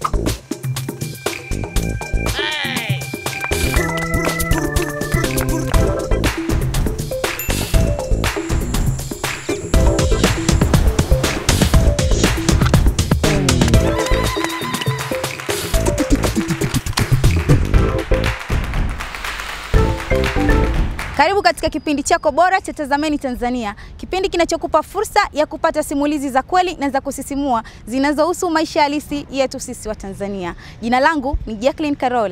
Karibu katika kipindi chako bora cha Tazameni Tanzania, kipindi kinachokupa fursa ya kupata simulizi za kweli na za kusisimua zinazohusu maisha halisi yetu sisi wa Tanzania. Jina langu ni Jacqueline Carol.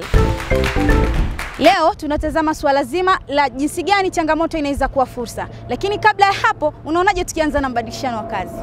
Leo tunatazama suala zima la jinsi gani changamoto inaweza kuwa fursa, lakini kabla ya hapo, unaonaje tukianza na mbadilishano wa kazi?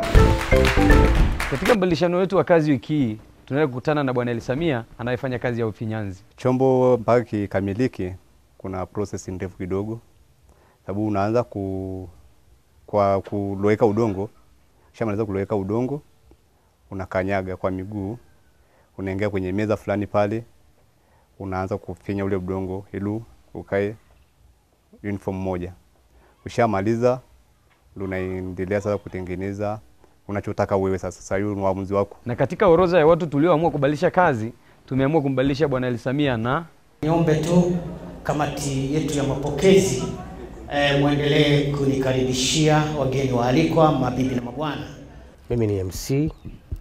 Katika mbadilishano wetu wa kazi wiki hii tunaenda kukutana na Bwana Elisamia anayefanya kazi ya ufinyanzi. Chombo mpaka kikamilike, kuna process ndefu kidogo, sababu unaanza ku, kwa kuloweka udongo. Ukishamaliza kuloweka udongo, unakanyaga kwa miguu, unaingia kwenye meza fulani pale, unaanza kufinya ule udongo ili ukae uniform moja. Ushamaliza ndio unaendelea sasa kutengeneza unachotaka wewe sasa. Sasa hiyo ni uamuzi wako. Na katika orodha ya watu tulioamua kubadilisha kazi, tumeamua kumbadilisha Bwana Elisamia na Niombe tu kamati yetu ya mapokezi eh, mwendelee kunikaribishia wageni waalikwa, mabibi na mabwana. Mimi ni MC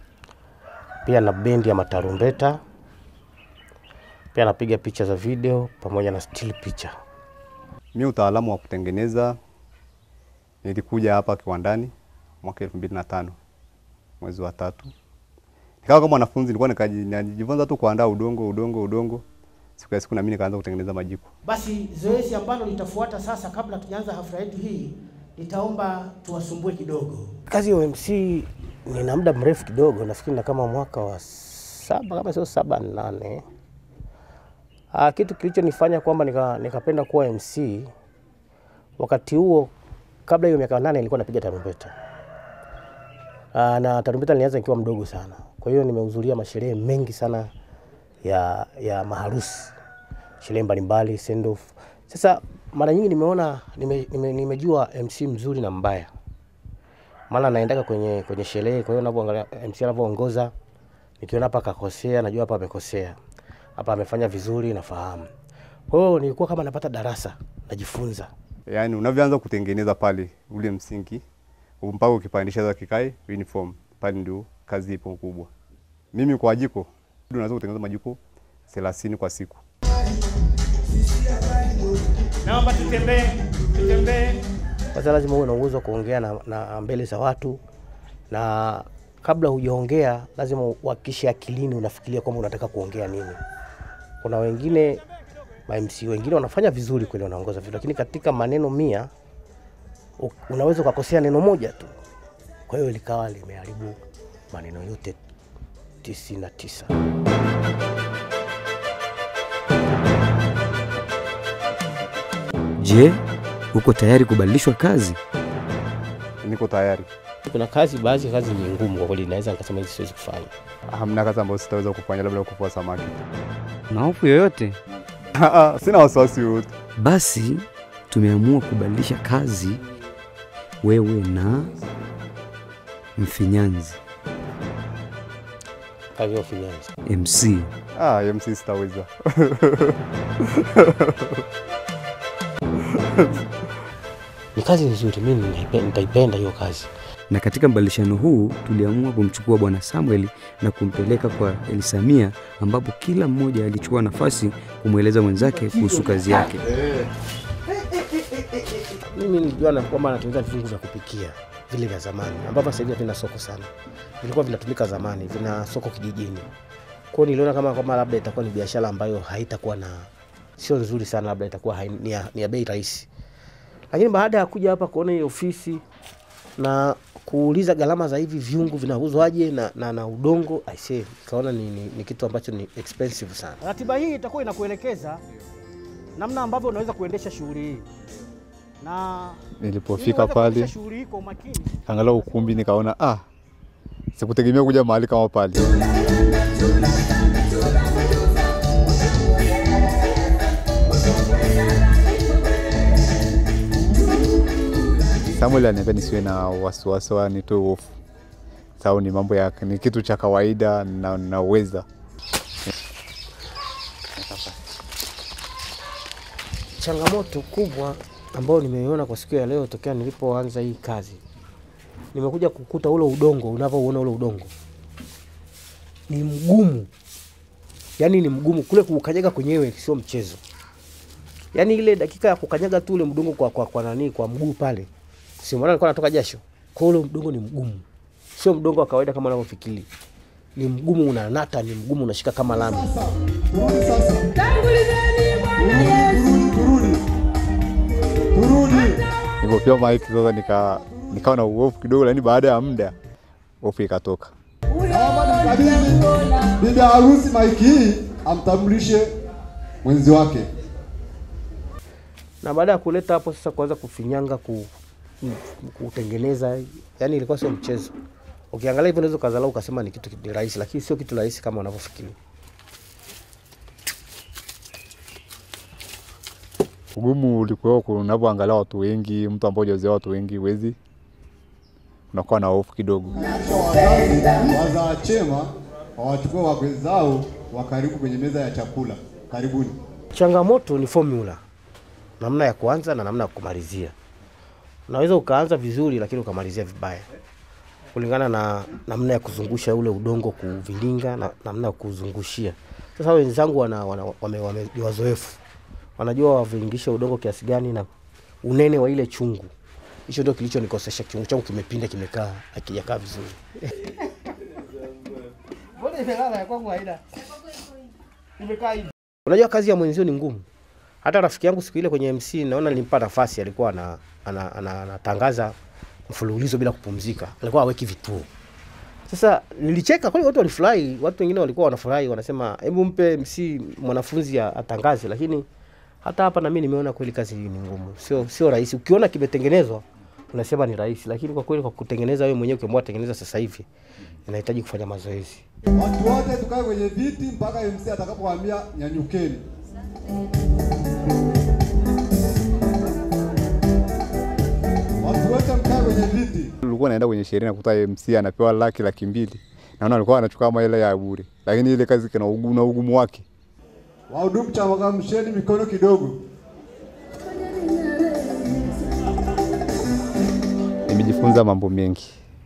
pia na bendi ya matarumbeta, pia napiga picha za video pamoja na still picha. Mi utaalamu wa kutengeneza nilikuja hapa kiwandani mwaka elfu mbili na tano mwezi wa tatu. Nikawa kama mwanafunzi, nilikuwa nikaji- najifunza tu kuandaa udongo udongo udongo. Siku ya siku na mimi nikaanza kutengeneza majiko. Basi zoezi ambalo litafuata sasa, kabla tujaanza hafla yetu hii, nitaomba tuwasumbue kidogo. Kazi ya MC nina muda mrefu kidogo, nafikiri na kama mwaka wa saba kama sio saba nane. Ah, kitu kilichonifanya kwamba nika, nikapenda kuwa MC wakati huo, kabla hiyo miaka nane nilikuwa napiga tarumbeta. Ah, na tarumbeta nilianza nikiwa mdogo sana, kwa hiyo nimehudhuria masherehe mengi sana ya, ya maharusi, sherehe mbalimbali, send off. Sasa mara nyingi nimeona nime, nime, nimejua MC mzuri na mbaya maana naendaga kwenye kwenye sherehe, kwa hiyo ninapoangalia MC anavyoongoza, nikiona hapa kakosea, najua hapa amekosea, hapa amefanya vizuri, nafahamu. Kwa hiyo nilikuwa kama napata darasa, najifunza. Yaani unavyoanza kutengeneza pale ule msingi mpaka ukipandisha sasa kikae uniform, pale ndio kazi ipo kubwa. Mimi kwa jiko unaweza kutengeneza majiko 30 kwa siku. Naomba tutembee, tutembee. Kwanza lazima uwe na uwezo wa kuongea na, na mbele za watu, na kabla hujaongea lazima uhakikishe akilini unafikiria kwamba unataka kuongea nini. Kuna wengine ma MC wengine wanafanya vizuri kweli, wanaongoza vizuri, lakini katika maneno mia u- unaweza ukakosea neno moja tu, kwa hiyo likawa limeharibu maneno yote tisini na tisa. Je, uko tayari kubadilishwa kazi? Niko tayari. Kuna kazi, baadhi ya kazi ni ngumu kwa kweli, naweza nikasema hizi siwezi kufanya. Hamna kazi ambayo sitaweza kufanya, labda kufua samaki. Na hofu yoyote? Sina wasiwasi wote. Basi tumeamua kubadilisha kazi, wewe na mfinyanzi Kazi ya ufinyanzi. MC. Ah, MC sitaweza. Ni kazi nzuri, mimi nitaipe- nitaipenda hiyo kazi. Na katika mbadilishano huu tuliamua kumchukua Bwana Samuel na kumpeleka kwa Elisamia, ambapo kila mmoja alichukua nafasi kumweleza mwenzake kuhusu kazi yake. Mimi nilijua na kwamba anatengeneza viungo vya kupikia vile vya zamani ambavyo sasa hivi havina soko sana, vilikuwa vinatumika zamani, vina soko kijijini. Kwa hiyo niliona kama kwamba labda itakuwa ni biashara ambayo haitakuwa na sio nzuri sana, labda itakuwa hai- ni ya, ni ya bei rahisi. Lakini baada ya kuja hapa kuona hii ofisi na kuuliza gharama za hivi viungo vinauzwaje na, na, na udongo I say, nikaona ni, ni, ni kitu ambacho ni expensive sana. Ratiba hii itakuwa inakuelekeza namna ambavyo unaweza kuendesha shughuli hii na ili Nilipofika uweze kuendesha pale shughuli hii kwa umakini angalau ukumbi, nikaona ah, sikutegemea kuja mahali kama pale. Samuel aliniambia nisiwe na wasiwasi, nitoe hofu, sababu ni mambo ya ni kitu cha kawaida na naweza. hapa. Changamoto kubwa ambayo nimeiona kwa siku ya leo tokea nilipoanza hii kazi, nimekuja kukuta ule udongo, unavyouona ule udongo ni mgumu, yaani ni mgumu, kule kuukanyaga kwenyewe sio mchezo. Yaani ile dakika ya kukanyaga tu ule mdongo kwa, kwa, kwa nani kwa mguu pale, si maana alikuwa anatoka jasho. Kwa ule mdongo ni mgumu, sio mdongo wa kawaida kama unavyofikiri. Ni mgumu, unanata, ni mgumu, unashika kama lami. Turudi sasa. Turudi, turudi. Turudi. Nilipopewa maiki sasa nika nikawa na uofu kidogo, lakini baada ya muda hofu ikatoka. Naomba nimkabidhi bibi harusi maiki hii amtambulishe mwenzi wake. na baada ya kuleta hapo sasa kuanza kufinyanga ku, ku- kutengeneza, yani ilikuwa sio mchezo. Ukiangalia hivyo unaweza ukadharau ukasema ni kitu ni rahisi, lakini sio kitu rahisi kama unavyofikiri. Ugumu ulikuwa unavyoangalia watu wengi, mtu ambaye hujazoea watu wengi, huwezi unakuwa na hofu kidogo. Wazazi wazaa chema wawachukue wakwe zao wa karibu kwenye meza ya chakula. Karibuni. Changamoto ni formula, namna ya kuanza na namna ya kumalizia. Unaweza ukaanza vizuri, lakini ukamalizia vibaya, kulingana na namna ya kuzungusha ule udongo, kuvilinga na namna ya kuzungushia. Sasa wenzangu wana, wana, wame, wame, ni wazoefu, wanajua wavilingishe udongo kiasi gani na unene wa ile chungu. Hicho ndio kilichonikosesha, chungu changu kimepinda, kimekaa hakijakaa vizuri. Mbona imelala ya kwangu haina? Imekaa hivi. Unajua kazi ya mwenzio ni ngumu. Hata rafiki yangu siku ile kwenye MC naona nilimpa nafasi, alikuwa ana- ana- ana- anatangaza mfululizo bila kupumzika, alikuwa haweki vituo. Sasa nilicheka kweli, watu walifurahi, watu wengine walikuwa wanafurahi, wanasema hebu mpe MC mwanafunzi a- atangaze. Lakini hata hapa na mimi nimeona kweli kazi hii ni ngumu, sio sio rahisi. Ukiona kimetengenezwa unasema ni rahisi, lakini kwa kweli kwa kutengeneza wewe mwenyewe ukiamua tengeneza sasa hivi inahitaji kufanya mazoezi. Watu wote tukae kwenye viti mpaka MC atakapowaambia nyanyukeni. Watu wote mkae kwenye viti. Ulikuwa naenda kwenye sherehe nakuta MC anapewa laki laki mbili, naona alikuwa anachukua kama ile ya bure, lakini ile kazi kuna ugumu na ugumu wake. Wahudumu changamsheni mikono kidogo. Nimejifunza mambo mengi,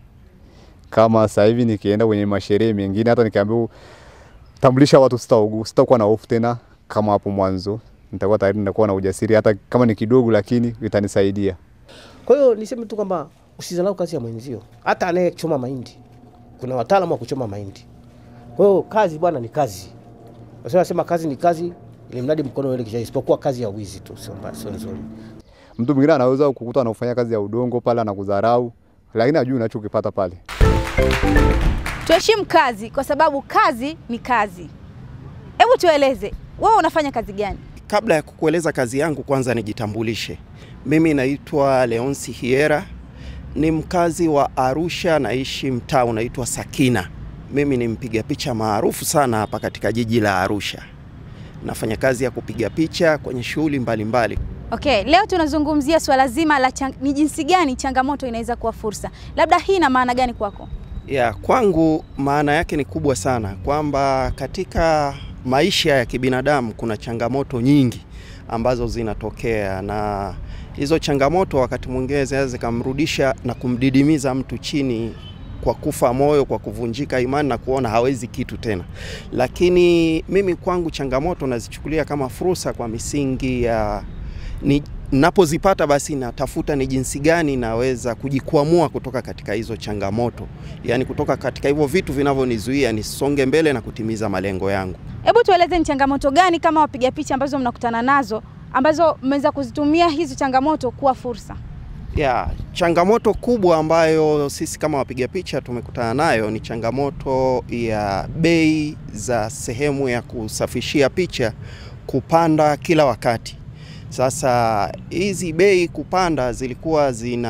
kama sasa hivi nikienda kwenye masherehe mengine, hata nikiambiwa tambulisha watu, sitaugu sitakuwa na hofu tena kama hapo mwanzo. Nitakuwa tayari nitakuwa na ujasiri, hata kama ni kidogo, lakini itanisaidia. Kwa hiyo niseme tu kwamba usidharau kazi ya mwenzio, hata anayechoma mahindi. Kuna wataalamu wa kuchoma mahindi. Kwa hiyo kazi bwana ni kazi. Wasema nasema kazi ni kazi, ili mradi mkono uende kisha, isipokuwa kazi ya wizi tu, sio mbaya, sio nzuri. Mtu mwingine anaweza kukuta anafanya kazi ya udongo pale, anakudharau, lakini hajui unachokipata pale. Tuheshimu kazi kwa sababu kazi ni kazi. Hebu tueleze, wewe unafanya kazi gani? Kabla ya kukueleza kazi yangu, kwanza nijitambulishe. Mimi naitwa Leonsi Hiera, ni mkazi wa Arusha, naishi mtaa unaitwa Sakina. Mimi ni mpiga picha maarufu sana hapa katika jiji la Arusha. Nafanya kazi ya kupiga picha kwenye shughuli mbalimbali. Okay, leo tunazungumzia swala zima la chang... ni jinsi gani changamoto inaweza kuwa fursa. Labda hii ina maana gani kwako? Ya, kwangu maana yake ni kubwa sana kwamba katika maisha ya kibinadamu kuna changamoto nyingi ambazo zinatokea na hizo changamoto wakati mwingine zinaweza zikamrudisha na kumdidimiza mtu chini kwa kufa moyo, kwa kuvunjika imani na kuona hawezi kitu tena. Lakini mimi kwangu changamoto nazichukulia kama fursa kwa misingi ya ni napozipata basi natafuta ni jinsi gani naweza kujikwamua kutoka katika hizo changamoto, yaani kutoka katika hivyo vitu vinavyonizuia nisonge mbele na kutimiza malengo yangu. Hebu tueleze ni changamoto gani kama wapiga picha ambazo mnakutana nazo ambazo mmeweza kuzitumia hizo changamoto kuwa fursa? Ya, changamoto kubwa ambayo sisi kama wapiga picha tumekutana nayo ni changamoto ya bei za sehemu ya kusafishia picha kupanda kila wakati. Sasa hizi bei kupanda zilikuwa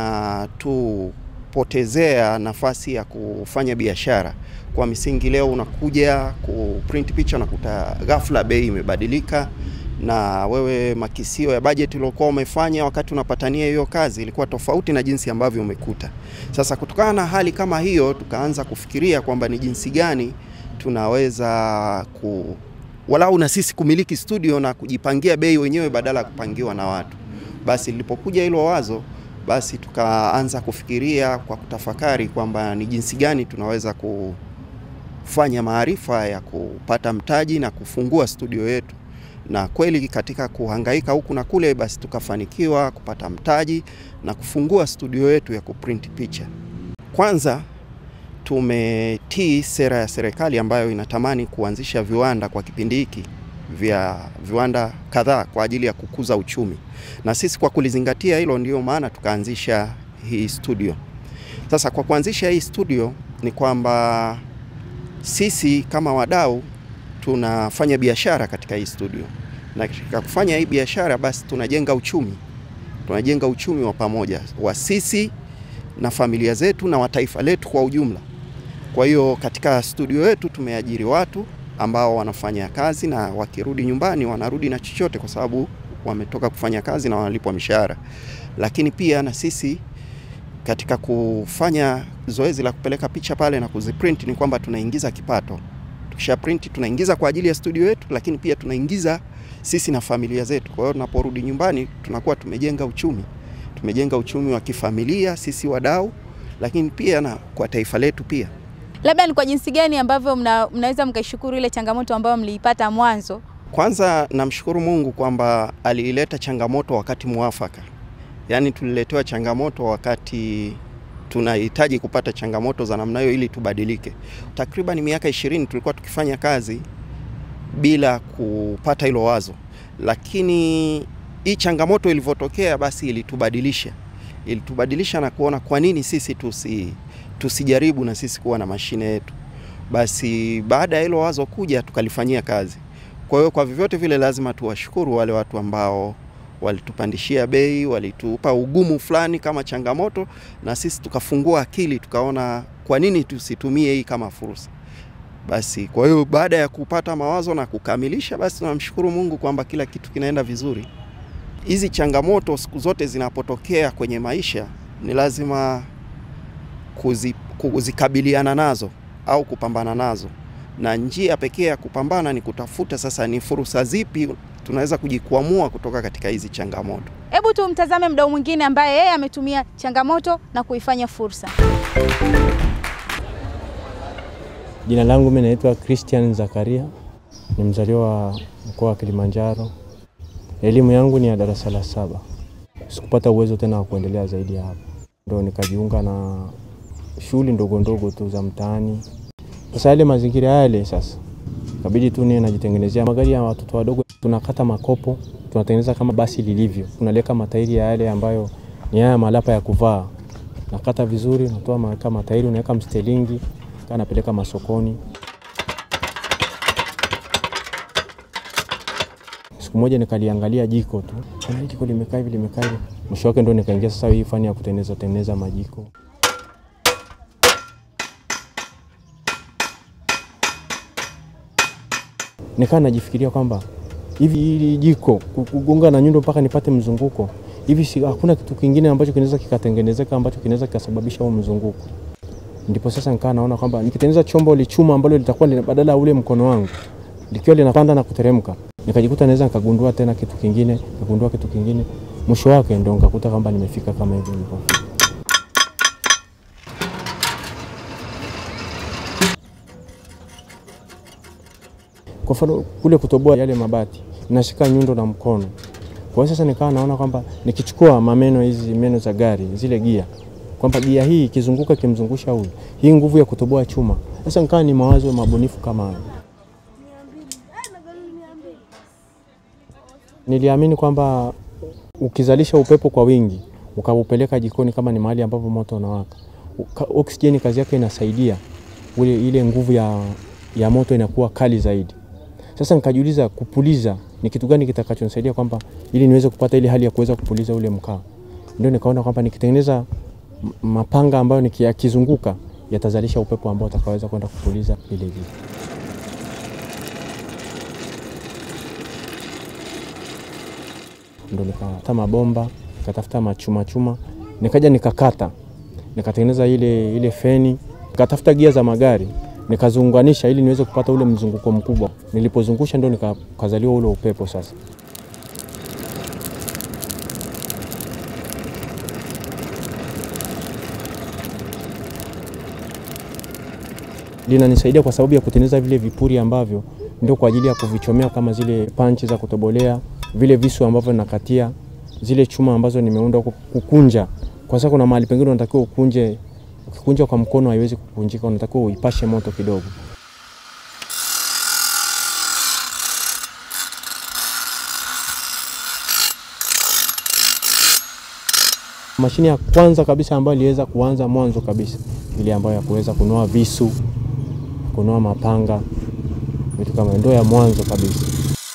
zinatupotezea nafasi ya kufanya biashara. Kwa misingi, leo unakuja kuprint picha unakuta ghafla bei imebadilika, na wewe makisio ya bajeti uliokuwa umefanya wakati unapatania hiyo kazi ilikuwa tofauti na jinsi ambavyo umekuta. Sasa kutokana na hali kama hiyo, tukaanza kufikiria kwamba ni jinsi gani tunaweza walau na sisi kumiliki studio na kujipangia bei wenyewe badala ya kupangiwa na watu. Basi lilipokuja hilo wazo, basi tukaanza kufikiria kwa kutafakari kwamba ni jinsi gani tunaweza kufanya maarifa ya kupata mtaji na kufungua studio yetu, na kweli katika kuhangaika huku na kule, basi tukafanikiwa kupata mtaji na kufungua studio yetu ya kuprint picha. Kwanza tumetii sera ya serikali ambayo inatamani kuanzisha viwanda kwa kipindi hiki vya viwanda kadhaa kwa ajili ya kukuza uchumi, na sisi kwa kulizingatia hilo, ndio maana tukaanzisha hii studio. Sasa kwa kuanzisha hii studio ni kwamba sisi kama wadau tunafanya biashara katika hii studio, na katika kufanya hii biashara basi tunajenga uchumi, tunajenga uchumi wa pamoja wa sisi na familia zetu na wa taifa letu kwa ujumla. Kwa hiyo katika studio yetu tumeajiri watu ambao wanafanya kazi na wakirudi nyumbani wanarudi na chochote, kwa sababu wametoka kufanya kazi na wanalipwa mishahara. Lakini pia na sisi katika kufanya zoezi la kupeleka picha pale na kuziprint ni kwamba tunaingiza kipato. Tukisha print tunaingiza kwa ajili ya studio yetu, lakini pia tunaingiza sisi na familia zetu. Kwa hiyo tunaporudi nyumbani tunakuwa tumejenga uchumi, tumejenga uchumi wa kifamilia sisi wadau, lakini pia na kwa taifa letu pia. Labda ni kwa jinsi gani ambavyo mna, mnaweza mkaishukuru ile changamoto ambayo mliipata mwanzo? Kwanza namshukuru Mungu kwamba aliileta changamoto wakati muafaka, yaani tuliletewa changamoto wakati tunahitaji kupata changamoto za namna hiyo ili tubadilike. Takriban miaka ishirini tulikuwa tukifanya kazi bila kupata hilo wazo, lakini hii changamoto ilivyotokea, basi ilitubadilisha, ilitubadilisha na kuona kwa nini sisi tusi tusijaribu na sisi kuwa na mashine yetu. Basi baada ya hilo wazo kuja, tukalifanyia kazi. Kwa hiyo kwa vyovyote vile lazima tuwashukuru wale watu ambao walitupandishia bei, walitupa ugumu fulani kama changamoto, na sisi tukafungua akili, tukaona kwa nini tusitumie hii kama fursa. Basi kwa hiyo baada ya kupata mawazo na kukamilisha, basi tunamshukuru Mungu kwamba kila kitu kinaenda vizuri. Hizi changamoto siku zote zinapotokea kwenye maisha ni lazima kuzi, kuzikabiliana nazo au kupambana nazo, na njia pekee ya kupambana ni kutafuta sasa ni fursa zipi tunaweza kujikwamua kutoka katika hizi changamoto. Hebu tumtazame mdau mwingine ambaye yeye ametumia changamoto na kuifanya fursa. Jina langu mimi naitwa Christian Zakaria, ni mzaliwa wa mkoa wa Kilimanjaro. Elimu yangu ni ya darasa la saba. Sikupata uwezo tena wa kuendelea zaidi ya hapo, ndio nikajiunga na shughuli ndogo ndogo tu za mtaani. Sasa yale mazingira yale sasa kabidi tu niwe najitengenezea magari ya watoto wadogo, tunakata makopo, tunatengeneza kama basi lilivyo, tunaleka matairi ya yale ambayo ni haya malapa ya kuvaa, nakata vizuri, natoa maweka matairi, unaweka mstelingi, kaa napeleka masokoni. Siku moja nikaliangalia jiko tu, kuna jiko limekaa hivi limekaa hivi, mwisho wake ndo nikaingia sasa hii fani ya kutengeneza tengeneza majiko. nikaa najifikiria kwamba hivi hili jiko kugonga na nyundo mpaka nipate mzunguko hivi, si hakuna kitu kingine ambacho kinaweza kikatengenezeka ambacho kinaweza kikasababisha huo mzunguko. Ndipo sasa nikaa naona kwamba nikitengeneza chombo lichuma ambalo litakuwa badala ya ule mkono wangu likiwa linapanda na kuteremka, nikajikuta naweza nikagundua tena kitu kingine, nikagundua kitu kingine, mwisho wake ndo nikakuta kwamba nimefika kama hivi nilipo. Kwa mfano kule kutoboa yale mabati nashika nyundo na mkono. Kwa hiyo sasa nikawa naona kwamba nikichukua mameno hizi meno za gari zile gia, kwamba gia hii ikizunguka kimzungusha huyu, hii nguvu ya kutoboa chuma. Sasa nikawa ni mawazo mabunifu kama hayo. Niliamini kwamba ukizalisha upepo kwa wingi ukaupeleka jikoni, kama ni mahali ambapo moto unawaka, oksijeni kazi yake inasaidia ule, ile nguvu ya, ya moto inakuwa kali zaidi. Sasa nikajiuliza kupuliza ni kitu gani kitakachonisaidia kwamba ili niweze kupata ile hali ya kuweza kupuliza ule mkaa. Ndio nikaona kwamba nikitengeneza mapanga ambayo nikiyakizunguka yatazalisha upepo ambao utakaweza kwenda kupuliza ile jiko. Ndio nikatafuta mabomba, nikatafuta machuma chuma, nikaja nikakata, nikatengeneza ile ile feni, nikatafuta gia za magari nikaziunganisha ili niweze kupata ule mzunguko mkubwa. Nilipozungusha ndio nikazaliwa ule upepo sasa. linanisaidia kwa sababu ya kutengeneza vile vipuri ambavyo ndio kwa ajili ya kuvichomea kama zile panchi za kutobolea, vile visu ambavyo nakatia, zile chuma ambazo nimeunda kukunja. Kwa sababu kuna mahali pengine unatakiwa ukunje, ukikunja kwa mkono haiwezi kukunjika, unatakiwa uipashe moto kidogo. Mashine ya kwanza kabisa ambayo iliweza kuanza mwanzo kabisa ile ambayo ya kuweza kunoa visu, kunoa mapanga, vitu kama ndio ya mwanzo kabisa.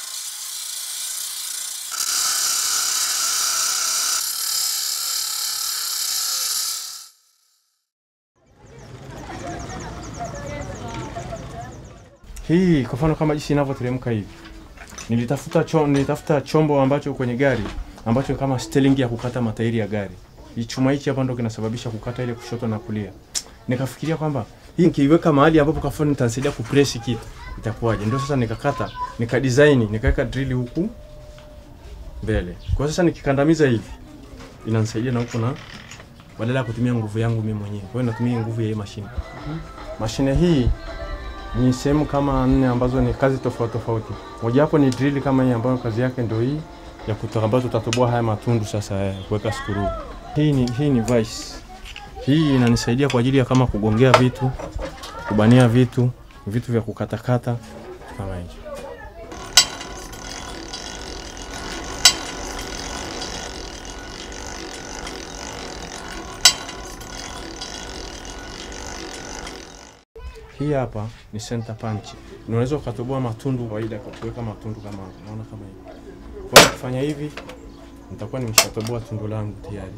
Hii kwa mfano kama jinsi inavyoteremka hivi, nilitafuta cho, nilitafuta chombo ambacho kwenye gari ambacho kama steering ya kukata matairi ya gari. Hii chuma hichi hapa ndo kinasababisha kukata ile kushoto na kulia. Nikafikiria kwamba hii nikiiweka mahali ambapo kafoni nitanisaidia kupress kitu itakuwaje? Ndio sasa nikakata, nika design, nikaweka drill huku mbele. Kwa sasa nikikandamiza hivi inanisaidia na huku na badala ya kutumia nguvu yangu mimi mwenyewe. Kwa hiyo natumia nguvu ya hii mashine. Mashine hii ni sehemu kama nne ambazo ni kazi tofauti tofauti. Mojawapo ni drill kama hii ambayo kazi yake ndio hii ya kutoa ambazo tutatoboa haya matundu sasa ya kuweka skuru. Hii ni, hii ni vice. Hii inanisaidia kwa ajili ya kama kugongea vitu, kubania vitu, vitu vya kukatakata kama hicho. Hii hapa ni center punch. Unaweza ukatoboa matundu kawaida kwa kuweka matundu kama hapa. Unaona kama hivi. Kwa kufanya hivi nitakuwa nimeshatoboa tundu langu tayari.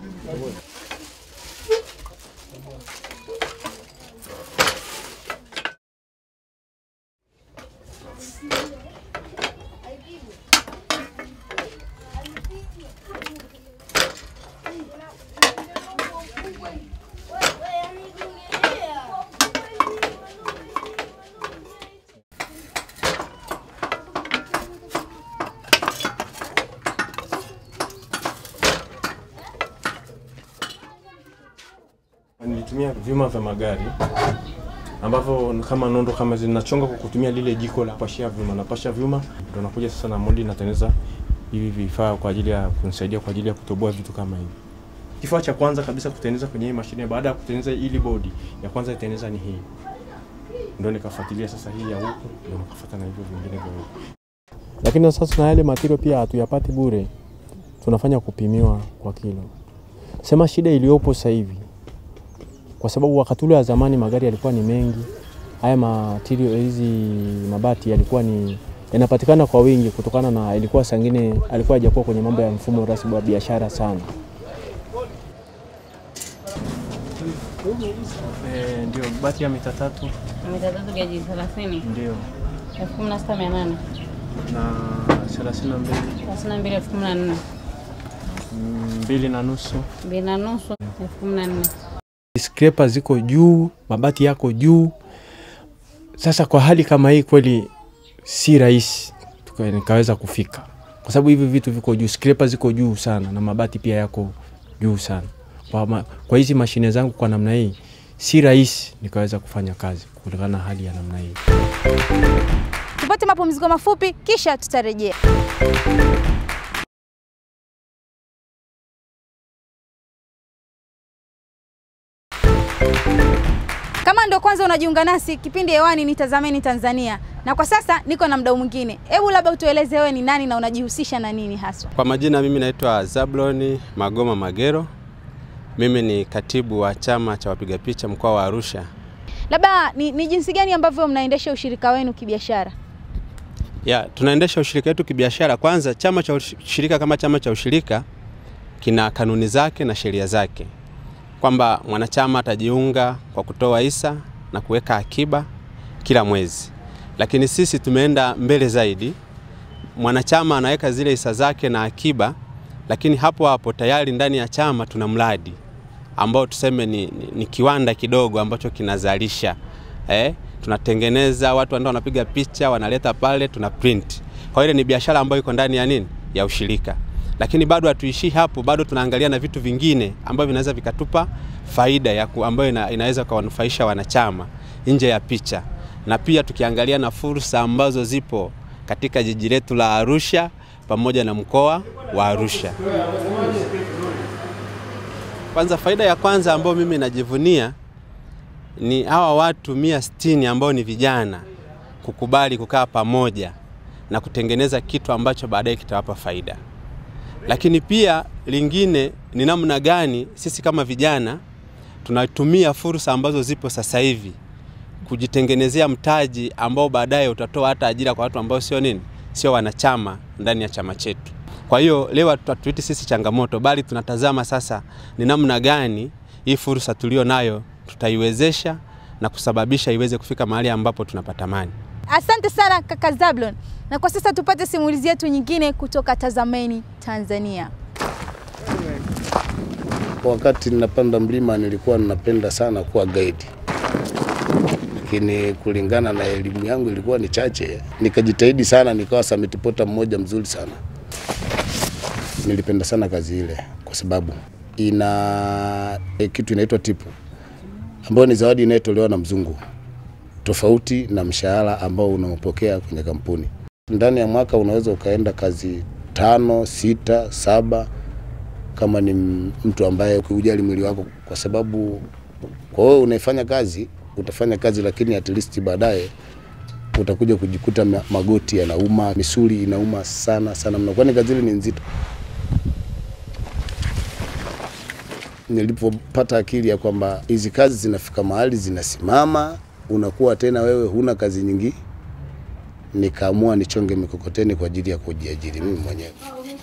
Nilitumia vyuma vya magari ambavyo kama nondo kama zinachonga kwa kutumia lile jiko la pashia vyuma. Napasha vyuma ndio nakuja sasa na moldi natengeneza hivi vifaa kwa ajili ya kunisaidia kwa ajili ya kutoboa vitu kama hivi. Kifaa cha kwanza kabisa kutengeneza kwenye hii mashine baada ya kutengeneza ili bodi ya kwanza itengeneza ni hii. Ndio nikafuatilia sasa hii ya huku ndio nikafuata na hivyo vingine vya huku. Lakini sasa na yale material pia hatuyapati bure. Tunafanya kupimiwa kwa kilo. Sema shida iliyopo sasa hivi kwa sababu wakati ule wa zamani magari yalikuwa ni mengi, haya material hizi mabati yalikuwa ni yanapatikana kwa wingi kutokana na ilikuwa sangine alikuwa hajakuwa kwenye mambo ya mfumo rasmi wa biashara sana. Eh, ndio bati ya mita tatu mita tatu geji thelathini ndio elfu kumi na sita mia nane na thelathini na mbili thelathini na mbili elfu kumi na nne mbili na nusu mbili na nusu elfu kumi na nne scraper ziko juu, mabati yako juu. Sasa kwa hali kama hii kweli si rahisi tuka- nikaweza kufika, kwa sababu hivi vitu viko juu, scraper ziko juu sana na mabati pia yako juu sana. Kwa, ma, kwa hizi mashine zangu kwa namna hii si rahisi nikaweza kufanya kazi kutokana na hali ya namna hii. Tupate mapumziko mafupi kisha tutarejea. Kama ndio kwanza unajiunga nasi, kipindi hewani ni Tazameni Tanzania, na kwa sasa niko na mdau mwingine. Hebu labda utueleze wewe ni nani na unajihusisha na nini haswa? Kwa majina mimi naitwa Zabloni Magoma Magero. Mimi ni katibu wa chama cha wapiga picha mkoa wa Arusha. Labda ni, ni jinsi gani ambavyo mnaendesha ushirika wenu kibiashara? Ya, tunaendesha ushirika wetu kibiashara. Kwanza, chama cha ushirika kama chama cha ushirika kina kanuni zake na sheria zake, kwamba mwanachama atajiunga kwa kutoa hisa na kuweka akiba kila mwezi, lakini sisi tumeenda mbele zaidi. Mwanachama anaweka zile hisa zake na akiba, lakini hapo hapo tayari ndani ya chama tuna mradi ambao tuseme ni, ni, ni kiwanda kidogo ambacho kinazalisha eh, tunatengeneza, watu ndio wanapiga picha wanaleta pale, tuna print. Kwa hiyo ile ni biashara ambayo iko ndani ya nini, ya ushirika. Lakini bado hatuishii hapo, bado tunaangalia na vitu vingine ambavyo vinaweza vikatupa faida ya ku, ambayo ina, inaweza kuwanufaisha wanachama nje ya picha, na pia tukiangalia na fursa ambazo zipo katika jiji letu la Arusha pamoja na mkoa wa Arusha. Kwanza, faida ya kwanza ambayo mimi najivunia ni hawa watu mia sitini ambao ni vijana kukubali kukaa pamoja na kutengeneza kitu ambacho baadaye kitawapa faida. Lakini pia lingine ni namna gani sisi kama vijana tunatumia fursa ambazo zipo sasa hivi kujitengenezea mtaji ambao baadaye utatoa hata ajira kwa watu ambao sio nini, sio wanachama ndani ya chama chetu. Kwa hiyo leo hatuiti sisi changamoto, bali tunatazama sasa ni namna gani hii fursa tulio nayo tutaiwezesha na kusababisha iweze kufika mahali ambapo tunapatamani. Asante sana kaka Zablon, na kwa sasa tupate simulizi yetu nyingine kutoka Tazameni Tanzania. Wakati ninapanda mlima nilikuwa ninapenda sana kuwa guide, lakini kulingana na elimu yangu ilikuwa ni chache, nikajitahidi sana, nikawa summit porter mmoja mzuri sana. Nilipenda sana kazi ile kwa sababu ina e, kitu inaitwa tipu ambayo ni zawadi inayotolewa na mzungu, tofauti na mshahara ambao unaopokea kwenye kampuni. Ndani ya mwaka unaweza ukaenda kazi tano, sita, saba kama ni mtu ambaye ukijali mwili wako, kwa sababu kwa wewe unaifanya kazi utafanya kazi, lakini at least baadaye utakuja kujikuta magoti yanauma, misuli inauma sana sana mno, kwani kazi ile ni nzito. Nilipopata akili ya kwamba hizi kazi zinafika mahali zinasimama, unakuwa tena wewe huna kazi nyingi, nikaamua nichonge mikokoteni kwa ajili ya kujiajiri mimi mwenyewe.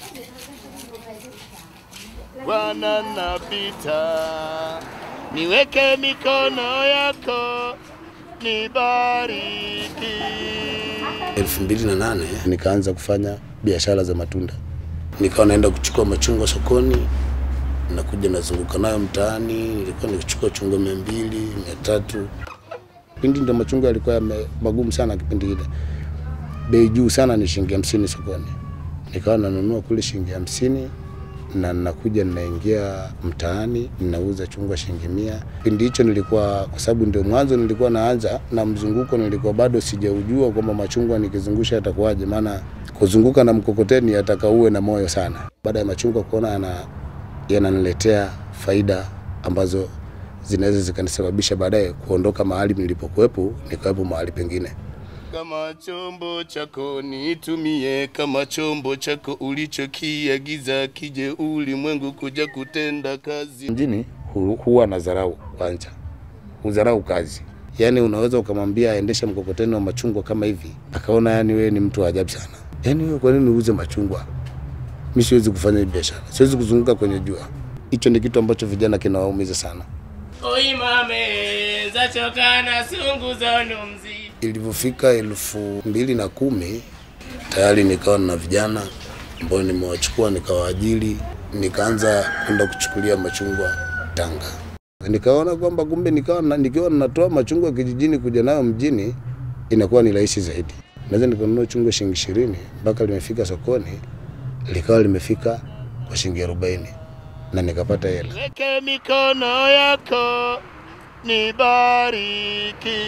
Bwana napita, niweke mikono yako nibariki. elfu mbili na nane nikaanza kufanya biashara za matunda, nikawa naenda kuchukua machungwa sokoni, nakuja nazunguka nayo mtaani. Nilikuwa nikichukua chungwa mia mbili mia tatu Kipindi ndo machungwa yalikuwa yame- magumu sana, kipindi kile bei juu sana ni shilingi hamsini sokoni. Nikawa nanunua kule shilingi hamsini na nakuja ninaingia mtaani ninauza chungwa shilingi mia. Kipindi hicho nilikuwa, kwa sababu ndio mwanzo nilikuwa naanza na mzunguko, nilikuwa bado sijaujua kwamba machungwa nikizungusha yatakuwaje, maana kuzunguka na mkokoteni yataka uwe na moyo sana. Baada ya machungwa kuona yana yananiletea faida ambazo zinaweza zikanisababisha baadaye kuondoka mahali nilipokuwepo nikawepo mahali pengine. Kama chombo chako nitumie, kama chombo chako ulichokiagiza, kije ulimwengu kuja kutenda kazi. Mjini hu- huwa na dharau kwanza, hudharau kazi. Yaani unaweza ukamwambia aendeshe mkokoteni wa machungwa kama hivi, akaona yani wewe ni mtu wa ajabu sana. Yaani wewe kwa nini uuze machungwa? Mimi siwezi kufanya hii biashara, siwezi kuzunguka kwenye jua. Hicho ni kitu ambacho vijana kinawaumiza sana. Oimame zachoka na sungu za numzi. Ilivyofika elfu mbili na kumi tayari nikawa na vijana ambao nimewachukua nikawaajiri, nikaanza kwenda kuchukulia machungwa Tanga. Nikaona kwamba kumbe nikawa na, nikiwa natoa machungwa kijijini kuja nayo mjini inakuwa ni rahisi zaidi. Naweza nikanunua chungwa shilingi ishirini mpaka limefika sokoni likawa limefika kwa shilingi arobaini na nikapata hela. Weke mikono yako nibariki,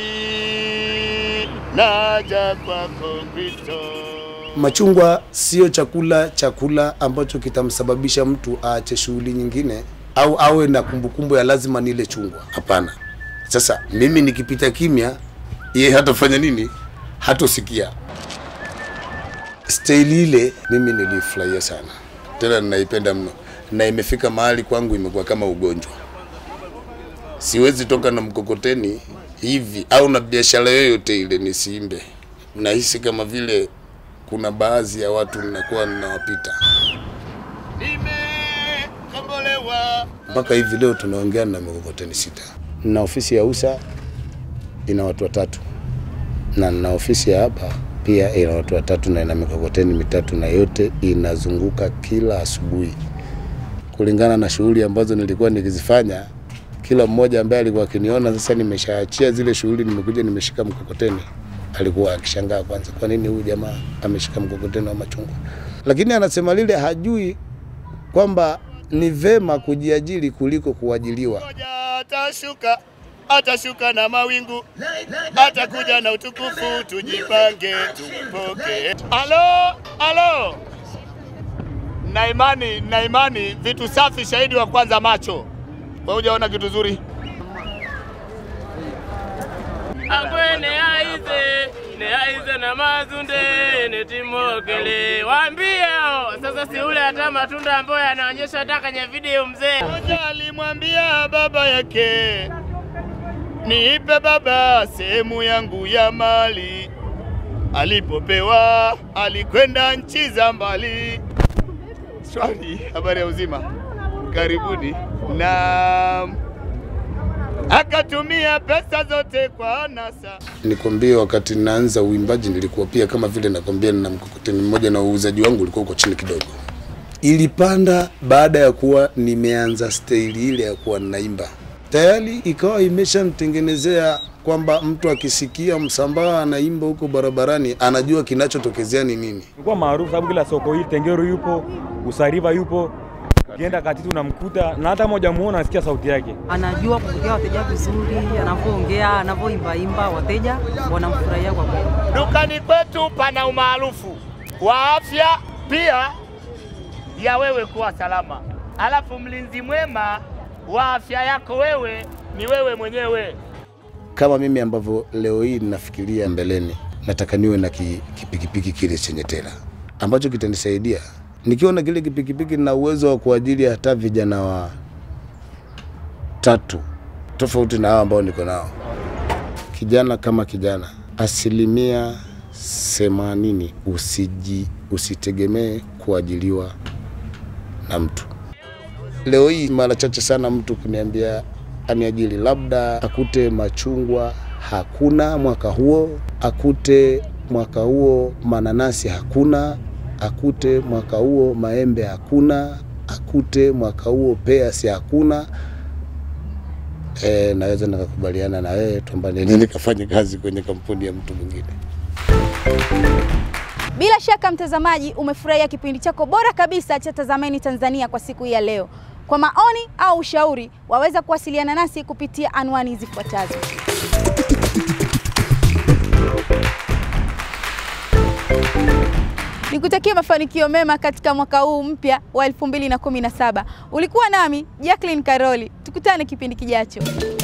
naja kwako Kristo. Machungwa sio chakula chakula ambacho kitamsababisha mtu aache shughuli nyingine au awe na kumbukumbu ya lazima nile chungwa. Hapana. Sasa mimi nikipita kimya, yeye hatafanya nini? Hatosikia. Staili ile mimi nilifurahia sana, tena ninaipenda mno, na imefika mahali kwangu imekuwa kama ugonjwa. Siwezi toka na mkokoteni hivi au na biashara yoyote ile nisiimbe. Nahisi kama vile kuna baadhi ya watu ninakuwa ninawapita. Kombolewa Mpaka hivi leo tunaongea na mikokoteni sita. Na ofisi ya USA ina watu watatu, na na ofisi ya hapa pia ina watu watatu na ina mikokoteni mitatu, na yote inazunguka kila asubuhi kulingana na shughuli ambazo nilikuwa nikizifanya. kila mmoja ambaye alikuwa akiniona sasa nimeshaachia zile shughuli, nimekuja nimeshika mkokoteni, alikuwa akishangaa kwanza, kwa nini huyu jamaa ameshika mkokoteni wa machungwa? Lakini anasema lile hajui kwamba ni vema kujiajiri kuliko kuajiliwa. atashuka atashuka na mawingu atakuja na utukufu tujipange tumpoke alo alo na imani na imani vitu safi shahidi wa kwanza macho wewe hujaona kitu zuri akwe ne aize ne aize na mazunde ne timokele waambie hao sasa si ule hata matunda ambayo yanaonyesha hata kwenye video mzee Mmoja alimwambia baba yake, niipe baba sehemu yangu ya mali. Alipopewa alikwenda nchi za mbali. Swali, habari ya uzima, karibuni. Na akatumia pesa zote kwa anasa. Nikwambie, wakati naanza uimbaji nilikuwa pia kama vile nakwambia, nina mkokoteni mmoja na uuzaji wangu ulikuwa uko chini kidogo. Ilipanda baada ya kuwa nimeanza staili ile ya kuwa ninaimba, tayari ikawa imeshanitengenezea kwamba mtu akisikia Msambaa anaimba huko barabarani anajua kinachotokezea ni nini. Ilikuwa maarufu sababu kila soko hili Tengeru yupo, Usariva yupo, ukienda Katiti unamkuta na hata moja muona anasikia sauti yake. anajua kupokea wateja vizuri, anavyoongea, anavyoimbaimba, wateja wanamfurahia kwa kweli. Dukani kwetu pana umaarufu wa afya pia ya wewe kuwa salama, alafu mlinzi mwema wa afya yako wewe ni wewe mwenyewe. Kama mimi ambavyo leo hii ninafikiria mbeleni, nataka niwe na ki- kipikipiki kile chenye tela ambacho kitanisaidia nikiwa na kile kipikipiki na uwezo wa kuajiri hata vijana wa tatu tofauti na hao ambao niko nao. Kijana kama kijana, asilimia themanini usiji usitegemee kuajiliwa na mtu. Leo hii mara chache sana mtu kuniambia aniajiri, labda akute machungwa hakuna mwaka huo, akute mwaka huo mananasi hakuna, akute mwaka huo maembe hakuna, akute mwaka huo peasi hakuna. E, naweza nikakubaliana na wewe kwamba nini nikafanye kazi kwenye kampuni ya mtu mwingine. Bila shaka mtazamaji, umefurahia kipindi chako bora kabisa cha Tazameni Tanzania kwa siku hii ya leo. Kwa maoni au ushauri, waweza kuwasiliana nasi kupitia anwani zifuatazo. Nikutakia mafanikio mema katika mwaka huu mpya wa 2017. Ulikuwa nami Jacqueline Karoli. Tukutane kipindi kijacho.